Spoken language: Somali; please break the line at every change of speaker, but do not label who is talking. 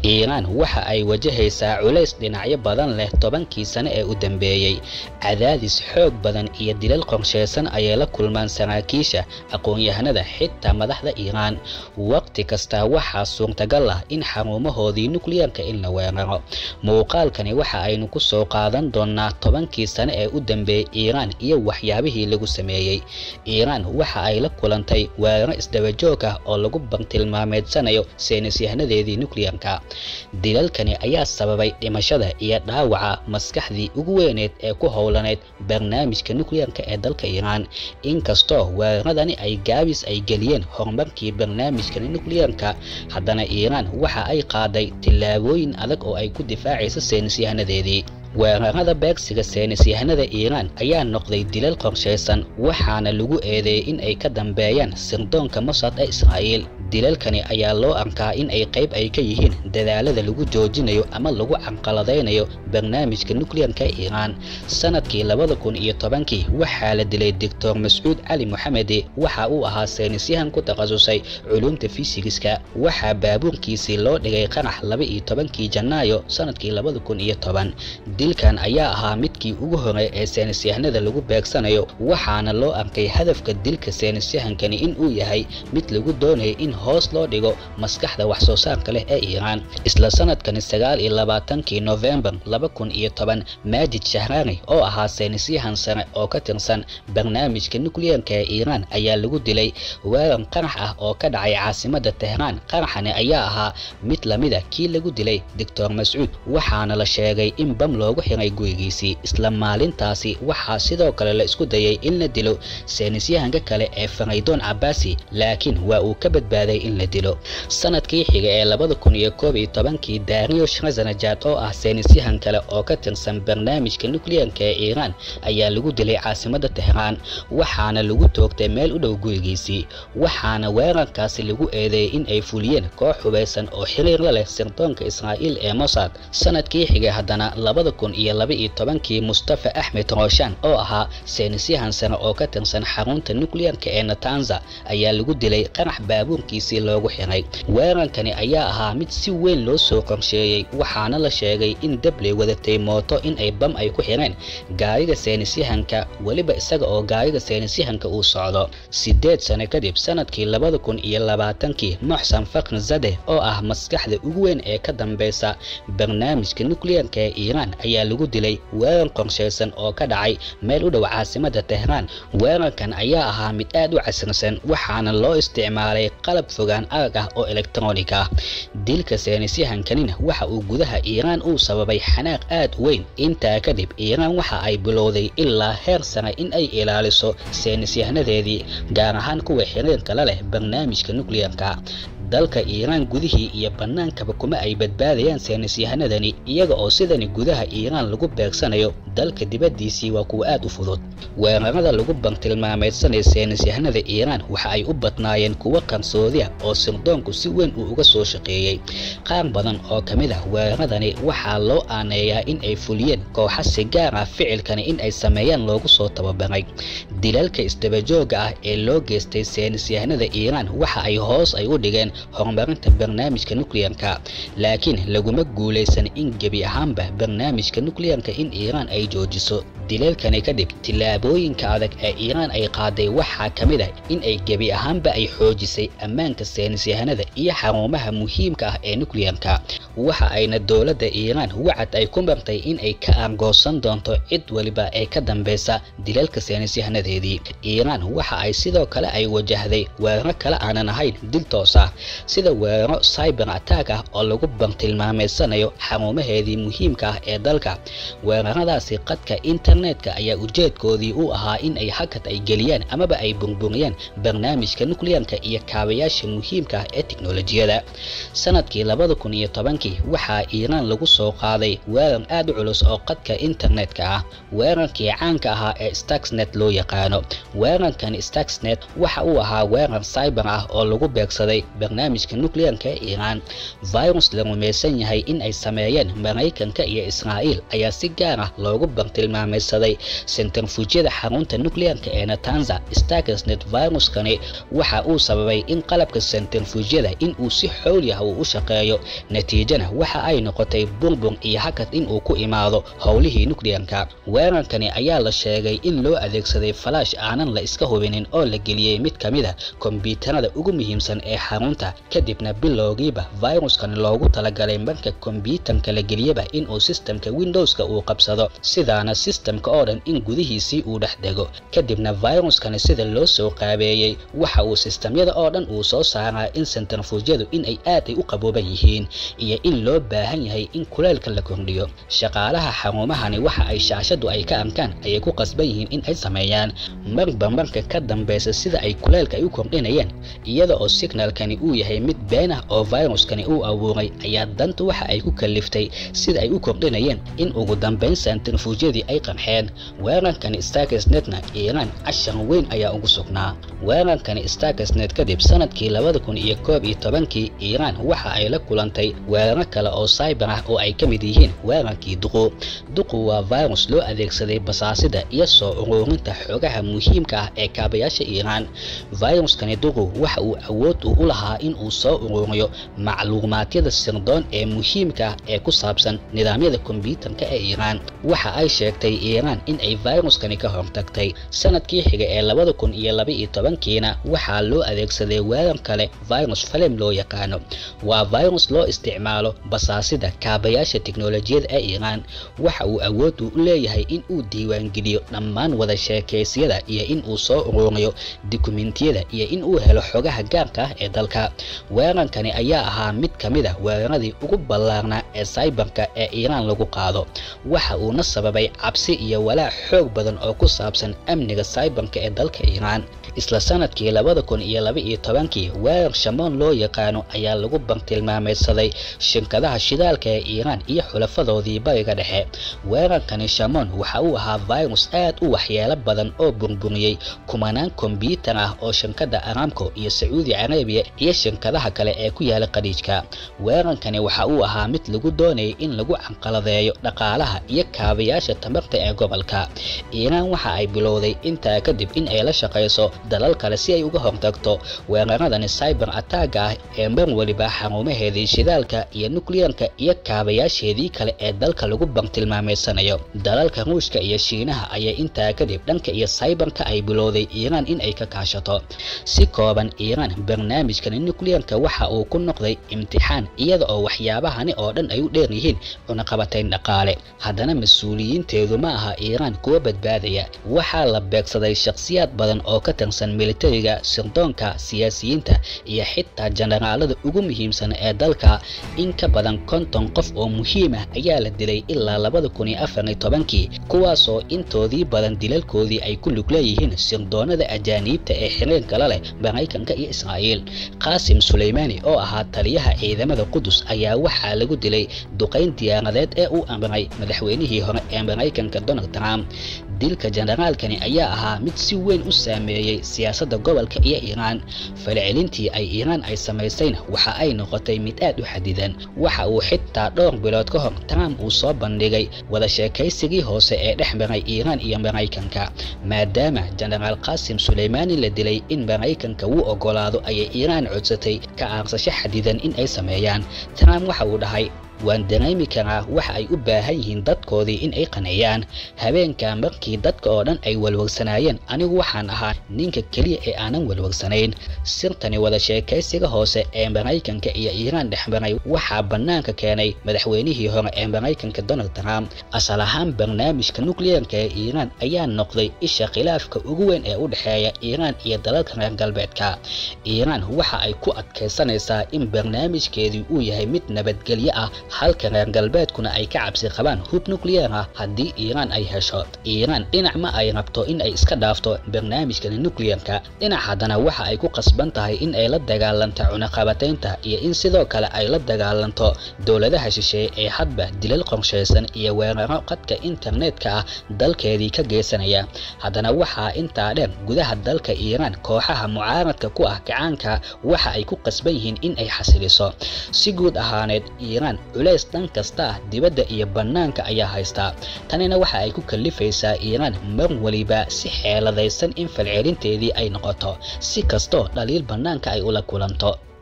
iiraan waxa ay wajahaysaa culays dhinacyo badan leh tobankii sane ee u dambeeyey cadaadis xoog badan iyo dilal qorshaysan ayay la kulmaan saraakiisha aqoon-yahanada xitaa madaxda iiraan waqti kasta waxaa suurtagal ah in xarumahoodii nukliyeerka in la weeraro muuqaalkani waxa aynu ku soo qaadan doonaa tobankii sane ee u dambeeyey iiraan iyo waxyaabihii lagu sameeyey iiraan waxa ay la kulantay weeraro isdabajoog ah oo lagu bartilmaameedsanayo saynisyahanadeedii nukliyeerka dilalkani ayaa sababay dhimashada iyo dhaawaca maskaxdii ugu weyneed ee ku howlaneyd barnaamijka nukliyeerka ee dalka iiraan inkastoo weeraradani ay gaabis ay geliyeen horumarkii barnaamijkani nukliyeerka haddana iiraan waxa ay qaaday tillaabooyin adag oo ay ku difaacayso saynisyahanadeedii weerarada beegsiga saynisyahanada iiraan ayaa noqday dilal qorshaysan waxaana lagu eedeeyey in ay ka dambeeyaan sirdoonka mossad ee israa'iil dilalkani ayaa loo arkaa in ay qayb ay ka yihiin dadaalada lagu joojinayo ama lagu canqaladaynayo barnaamijka nukliyeerka iiraan sanadkii labada kun iyo tobankii waxaa la dilay doctor mascuud cali moxamedi waxa uu ahaa saynisyahan ku takhasusay culuumta fisigiska waxaa baabuurkiisii loo dhigay qarax laba iyo tobankii janaayo sanadkii labada kun iyo toban dilkan ayaa ahaa midkii ugu horey ee saynisyahanada lagu beegsanayo waxaana loo arkay hadafka dilka saynisyahankani in uu yahay mid lagu doonayay in hoos loo dhigo maskaxda wax soo saarka leh ee iiraan isla sanadkani sagaal iyo labaatankii nofembar laba kun iyo toban maajid shahraani oo ahaa saynisyahan sare oo ka tirsan barnaamijka nukliyeerka ee iiraan ayaa lagu dilay weerar qarax ah oo ka dhacay caasimada tehraan qaraxani ayaa ahaa mid lamida kii lagu dilay doctor mascuud waxaana la sheegay in bam loogu xiray gurigiisii isla maalintaasi waxaa sidoo kale la isku dayay in la dilo saynisyahanka kale ee faraydoon cabaasi laakiin waa uu ka badbaaday in la dilo sanadkii xiga ee labada kun iyo koob iyo tobankii dario shrazanajad oo ah saynisyahan kale oo ka tirsan barnaamijka nukliyeerka ee iiraan ayaa lagu dilay caasimada tehraan waxaana lagu toogtay meel u dhow gurigiisii waxaana weerarkaasi lagu eedeeyey in ay fuliyeen koox hubaysan oo xiriir la leh sirdoonka israa'iil ee mossad sanadkii xigay haddana labada kun iyo laba iyo tobankii mustafa axmed rooshan oo ahaa saynisyahan sare oo ka tirsan xarunta nukliyeerka ee natanza ayaa lagu dilay qarax baabuurkiisii loogu xiray weerarkani ayaa ahaa mid si weyn loo soo qorsheeyey waxaana la sheegay in dabley wadatay mooto in ay bam ay ku xireen gaariga saynisyahanka weliba isaga oo gaariga saynisyahanka uu socdo sideed sano kadib sanadkii labada kun iyo labaatankii moxsan fakr zade oo ah maskaxda ugu weyn ee ka dambeysa barnaamijka nukliyeerka ee iiraan ayaa lagu dilay weerar qorshaysan oo ka dhacay meel u dhow caasimada tehraan weerarkan ayaa ahaa mid aad u casrisan waxaana loo isticmaalay qalab fogaan arag ah oo elektronig ah dilka saynisyahankanina waxa uu gudaha iiraan uu sababay xanaaq aad u weyn intaa kadib iiraan waxa ay bilowday ilaa heer sare in ay ilaaliso saynisyahanadeedii gaar ahaan kuwa xiriirka la leh barnaamijka nukliyeerka dalka iiraan gudihii iyo bannaankaba kuma ay badbaadayaan saynisyahanadani iyaga oo sidani gudaha iiraan lagu beegsanayo dalka dibaddiisii waa kuwa aad u fudud weerarada lagu bartilmaameydsanaya saynisyahanada iiraan waxa ay u badnaayeen kuwo qarsoodi ah oo sirdoonku si weyn uu uga soo shaqeeyey qaar badan oo ka mid ah weeraradani waxaa loo aaneeyaa in ay fuliyeen kooxa si gaar ah ficilkani in ay sameeyaan loogu soo tababaray dilalka isdabajooga ah ee loo geystay saynisyahanada iiraan waxa ay hoos ay u dhigeen horumarinta barnaamijka nukliyeerka laakiin laguma guulaysan in gebi ahaanba barnaamijka nukliyeerka in iiraan ay joojiso dileelkani kadib tillaabooyinka adag ee iiraan ay qaaday waxaa ka mid ah in ay gebi ahaanba ay xoojisay ammaanka saynisyahanada iyo xarumaha muhiimka ah ee nukliyeerka waxa ayna dowladda iiraan wacad ay ku martay in ay ka argoosan doonto cid waliba ee ka dambeysa dilalka saynisyahanadeedii iiraan waxa ay sidoo kale ay wajahday weeraro kale aanan ahayn dil toos ah sida weeraro cyber attack ah oo lagu bartilmaameysanayo xarumaheedii muhiimka ah ee dalka weeraradaasi qadka internetka ayaa ujeedkoodii u ahaa in ay hakad ay geliyaan amaba ay burburiyaan barnaamijka nukliyeerka iyo kaabayaasha muhiimka ah ee tiknolojiyada sanadkii labada kun iyo tobankii waxaa iiraan lagu soo qaaday weerar aad u culus oo qadka internetka ah weerarkii caanka ahaa ee stuxnet loo yaqaano weerarkan stuxnet waxa uu ahaa weerar cyber ah oo lagu beegsaday barnaamijka nukliyeerka ee iiraan virus la rumaysan yahay in ay sameeyeen maraykanka iyo israa'iil ayaa si gaar ah loogu bartilmaamay bartilmaameysaday centrifugiyada xarunta nuclearka ee natanza starkesnet viruskani waxa uu sababay in qalabka centrifugiyada in uu si xooli ah uu u shaqeeyo natiijana waxa ay noqotay burbur iyo hakad in uu ku imaado howlihii nuclearka weerarkani ayaa la sheegay in loo adeegsaday falaash aanan la iska hubinin oo la geliyey mid ka mid a kombyuutarada ugu muhiimsan ee xarunta kadibna bilowgiiba viruskani loogu talagalay marka kombyuutarka la geliyaba inuu sistemka windowska uu qabsado sidaana sistemka oo dhan in gudihiisii uu dhex dego kadibna viruskani sida loo soo qaabeeyey waxa uu sistemyada oo dhan uu soo saaraa in centrifugiyadu in ay aad ay u qabooban yihiin iyo in loo baahan yahay in kuleelka la kordhiyo shaqaalaha xarumahani waxa ay shaashadu ay ka arkaan ayay ku qasban yihiin in ay sameeyaan marba marka ka dambeysa sida ay kuleelka ay u kordhinayaan iyada oo signalkani uu yahay mid been ah oo viruskani uu abuuray ayaa danta waxa ay ku kaliftay sida ay u kordhinayeen in ugu dambeyn centrifugiyadii ay qanxeen weerarkani starkesnetna iiraan cashar weyn ayaa ugu sugnaa weerarkani starkesnet kadib sanadkii labada kun iyo koob iyo tobankii iiraan waxa ay la kulantay weeraro kale oo cyber ah oo ay ka mid yihiin weerarkii duqu duqu waa virus loo adeegsaday basaasida iyo soo uruurinta xogaha muhiimka ah ee kaabayaasha iiraan viruskani duqu waxa uu awood u lahaa in uu soo uruuriyo macluumaadyada sirdoon ee muhiimka ah ee ku saabsan nidaamyada kombyuutarka ee iiraan waxa ay sheegtay iiraan in ay viruskani ka hortagtay sanadkii xiga ee labada kun iyo laba iyo tobankiina waxaa loo adeegsaday weerar kale virus falem loo yaqaano waa virus loo isticmaalo basaasida kaabayaasha tiknolojiyada ee iiraan waxa uu awood u leeyahay in uu diiwaangeliyo dhammaan wada sheekaysyada iyo in uu soo uruuriyo dukumentiyada iyo in uu helo xogaha gaarka ah ee dalka weerarkani ayaa ahaa mid ka mid a weeraradii ugu ballaarnaa ee saybarka ee iiraan lagu qaado waxa uuna sababay cabsi iyo walaac xoog badan oo ku saabsan amniga saybarka ee dalka iiraan isla sanadkii labada kun iyo laba iyo tobankii weerar shamoon loo yaqaano ayaa lagu bartilmaameysaday shirkadaha shidaalka ee iiraan iyo xulafadoodii bariga dhexe weerarkani shamoon waxa uu ahaa virus aad u waxyeelo badan oo burburiyey kumanaan kombyuutar ah oo shirkada aramco iyo sacuudi carabiya iyo shirkadaha kale ee ku yaala qadhiijka weerarkani waxa uu ahaa mid lagu doonayay in lagu canqaladeeyo dhaqaalaha iyo kaabayaasha tamarta ee gobolka iiraan waxa ay bilowday intaa kadib in ay la shaqayso dalal kale si ay uga hortagto weeraradani cyber attaaga ah ee mar waliba xarumaheedii shidaalka iyo nukliyeerka iyo kaabayaasheedii kale ee dalka lagu bartilmaameysanayo dalalka ruushka iyo shiinaha ayaa intaa kadib dhanka iyo cyberka ay bilowday iiraan in ay ka kaashato si kooban iiraan barnaamijkani nukliyeerka waxa uu ku noqday imtixaan iyada oo waxyaabahani oo dhan ay u dheer yihiin cunaqabatayn dhaqaale haddana mas-uuliyiinteedu ma aha iiraan kuwa badbaadaya waxaa la beegsaday shakhsiyaad badan oo ka tirsan militariga sirdoonka siyaasiyiinta iyo xitaa jenaraalada ugu muhiimsan ee dalka in ka badan konton qof oo muhiim ah ayaa la dilay ilaa labada kun iyo afar iyo tobankii kuwaasoo intoodii badan dilalkoodii ay ku lug leeyihiin sirdoonada ajaaniibta ee xiriirka la leh maraykanka iyo israa'iil qaasim suleymaani oo ahaa taliyaha ciidamada qudus ayaa waxaa lagu dilay duqayn diyaaradeed ee uu amray madaxweynihii hore ee maraykanka donald trump dilka jenaraalkani ayaa ahaa mid si weyn u saameeyey siyaasadda gobolka iyo iiraan falcelintii ay iiraan ay samaysayna waxa ay noqotay mid aad u xadidan waxa uu xitaa dhowr bilood ka hor trump uu soo bandhigay wada sheekaysigii hoose ee dhex maray iiraan iyo maraykanka maadaama jenaraal qaasim suleymaani la dilay in maraykanka wuu ogolaado ayay iiraan codsatay ka aarsasho xadidan in ay sameeyaan trump waxa uu dhahay waan dareemi karaa waxa ay u baahan yihiin dadkoodii in ay qaneeyaan habeenka markii dadka oo dhan ay walwagsanaayeen anigu waxaan ahaa ninka keliya ee aanan walwagsanayn sirtani wada sheekaysiga hoose ee maraykanka iyo iiraan dhexmaray waxaa bannaanka keenay madaxweynihii hore ee maraykanka donald trump asal ahaan barnaamijka nukliyeerka ee iiraan ayaa noqday isha khilaafka ugu weyn ee u dhexeeya iiraan iyo dalalka reer galbeedka iiraan waxa ay ku adkaysanaysaa in barnaamijkeedii uu yahay mid nabadgelyo ah halka reer galbeedkuna ay ka cabsi qabaan hub nukliyeer ah haddii iiraan ay hesho iiraan dhinac ma ay rabto in ay iska dhaafto barnaamijkani nukliyeerka dhinac haddana waxa ay ku qasban tahay in ay la dagaalanto cunaqabataynta iyo in sidoo kale ay la dagaalanto dowladaha shisheeye ee hadba dilal qorshaysan iyo weeraro qadka internetka ah dalkeedii ka geysanaya haddana waxaa intaa dheer gudaha dalka iiraan kooxaha mucaaradka ku ah gacaanka waxa ay ku qasban yihiin in ay xasiliso si guud ahaaneed iiraan culays dhan kasta ah dibadda iyo bannaanka ayaa haystaa tanina waxa ay ku kallifaysaa iiraan mar waliba si xeeladaysan in falcelinteedii ay noqoto si kastoo dhaliil bannaanka ay ula kulanto